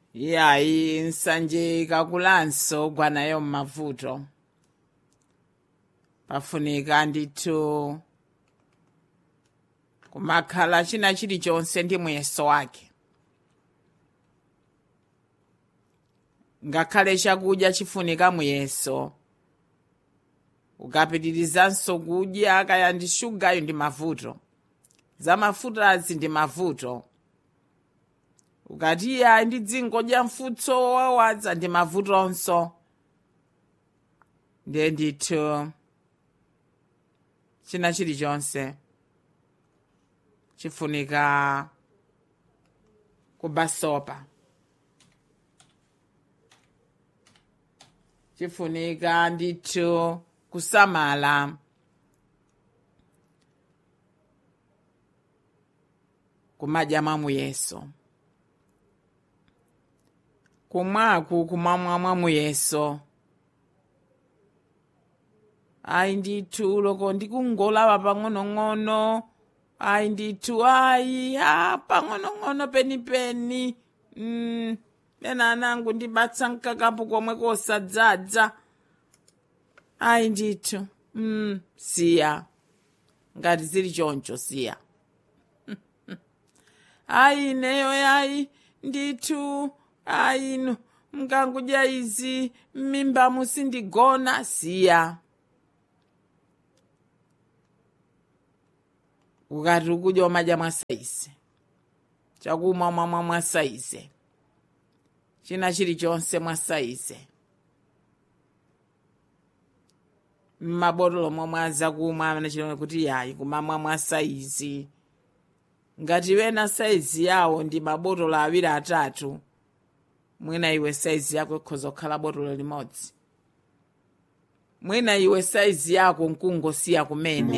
yayi nsanje kakulanso gwanayo m'mavuto pafunika ndithu kumakhala china chilichonse ndi muyeso wake ngakhale chakudya chifunika muyeso ukapitirizanso kudya kaya ndi shugayo ndi mavuto za mafutazi ndi mavuto ukati iya ndi dzingodya mfutso wawadza ndi mavutonso ndiye ndithu china chilichonse chifunika kubasopa chifunika ndithu kusamala kumadya mwamuyeso kumwaku kumamwa mwamuyeso ayi ndithu loko ndikungolawa pang'onong'ono ayi ndithu ayi a pang'onong'ono penipeni mm, ena anangu ndibatsa mkakapo komwe kosadzadza ayi ndithu mm, siya ngati zili choncho siya ayi ineyo yayi ndithu ayi ino mkangudya izi m'mimba musindigona siya ukati ukudya umadya mwasaize chakumwa mwamwa mwasaize china chilichonse mwasaize mmabotolo momwe azakumwa anachilonga kuti yayi kumamwa mwasaizi ngati wena saizi yawo ndi mabotolo awiri atatu mwina iwe saizi yako ikhoza kukhala botolo limodzi mwina iwe saizi yako nkungosiya kumene